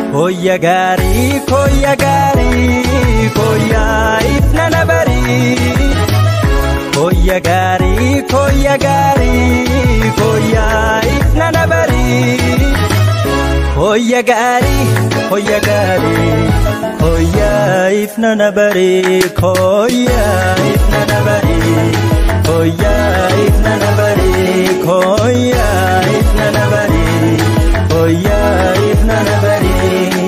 Koyya gaarii koyya gaarii koyyaa ifna na barii. Koyya gaarii koyya gaarii koyyaa ifna na barii. Koyya gaarii koyya gaarii koyyaa ifna na barii koyyaa ifna na barii. Koyyaa ifna na barii koyyaa ifna na barii koyyaa ifna na barii.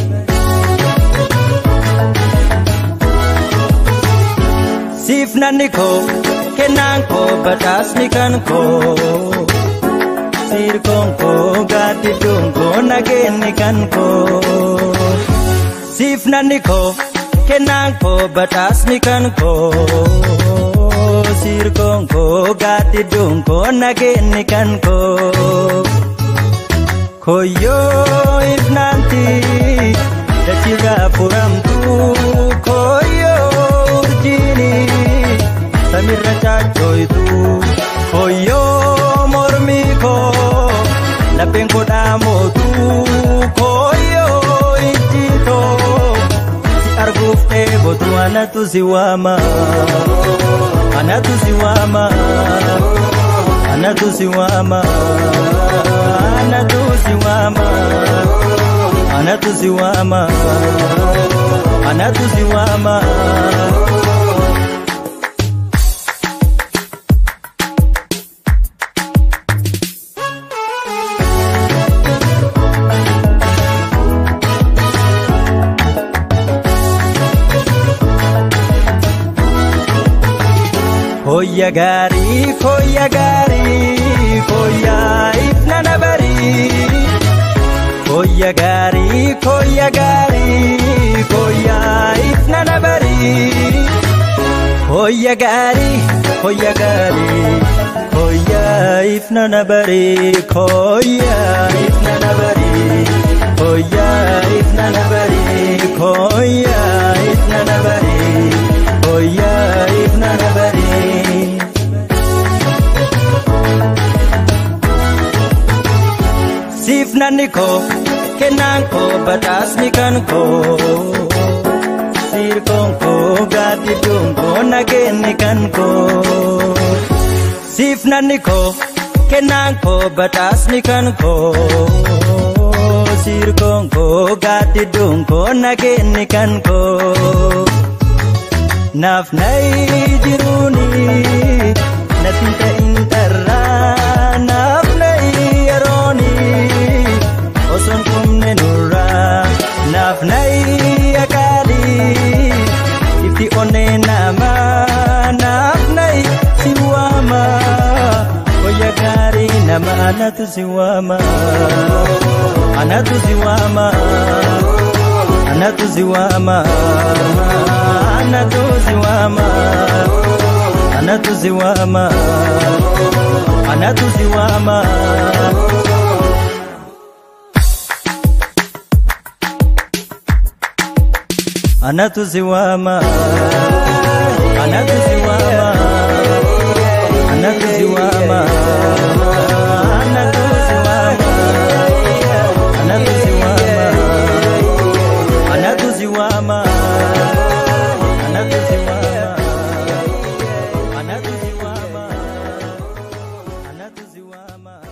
Siif nanni koo kennaan koo badhaasni kan koo sirkoon koo gaaddidduun koo nageenni kan koo siif nanni koo kennaan koo badhaasni kan koo sirkoon koo gaaddidduun koo nageenni kan koo koyyoo ifnaanti dachirraa furamtu koyyoo urjiini samirra chaachooytu koyyoo mormii koo lapheen koo dhaamootu koyyoo ijjiitoo si arguuf dheebotu anatu si waama anatu si waama anatu si waama anatu si waama anatu si waama anatu si waama. Koyya gaarii koyya gaarii koyyaa ifna na barii. Koyya gaarii koyya gaarii koyyaa ifna na barii. Koyya gaarii koyya gaarii koyyaa ifna na barii koyyaa ifna na barii. Koyyaa ifna na barii koyyaa ifna na barii koyyaa ifna na barii. Siif nanni koo kennaan koo badhaasni kan koo sirkoon koo gaaddidduun koo nageenni kan koo siif nanni koo kennaan koo badhaasni kan koo sirkoon koo gaaddidduun koo nageenni kan koo naaf nayi jiruuni natti ta'in dharraa naaf nayi yerooni osoon qubne nurraa naaf nayi akaalii itti onnee namaa naaf nayi si waama koyya gaarii nama anatu si waama anatu si waama anatu si waama anatu si waama anatu si waama anatu si waama. Anatu si waama anatu si waama anatu si waama anatu si waama anatu si waama anatu si waama anatu si waama anatu si waama anatu si waama